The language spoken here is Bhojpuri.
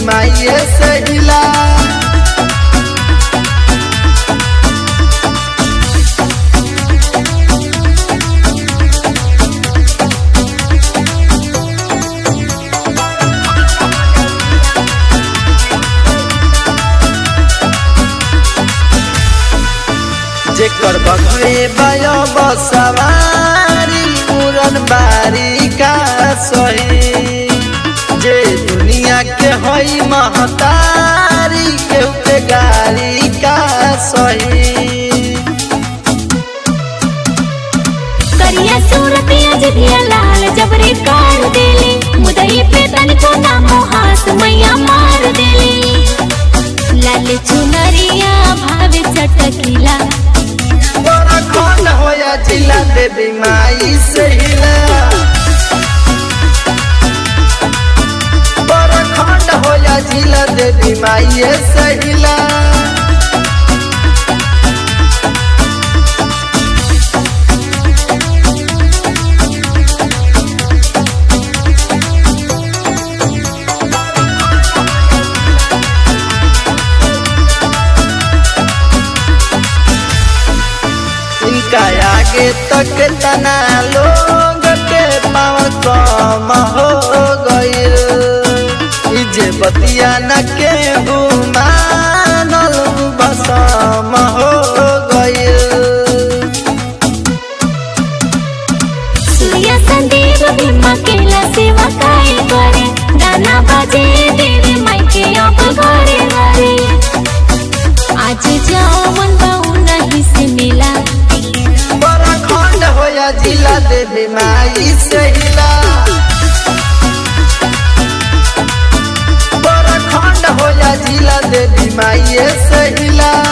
माइये से हिला जेकर बघे बयो बसवारी उड़न बारी का सही जे दुनिया के हई महतारी केहू के गारी का सही करिया सूरतिया जिभिया लाल जबरे काढ़ देले मुदई पे तनिको ना मोहास मैया मार देले लाल चुनरिया भावे चटकिला बड़ा खंड होया जिला देवी माई से हिला बड़ा खंड होया जिला देवी माई से हिला इनका आगे तक तना लोग के पावर कम हो गईल ई जे बतिया न के मानल बसम हो गईल सूर्य संदीप भीमा केला सेवा कायल करे गाना बाजे देवी माई के अब घरे घरे आज जावन बाऊ नहीं से मिला बड़ा खंड होया जिला देवी माई से हिला बड़ा खंड होया जिला देवी माई से हिला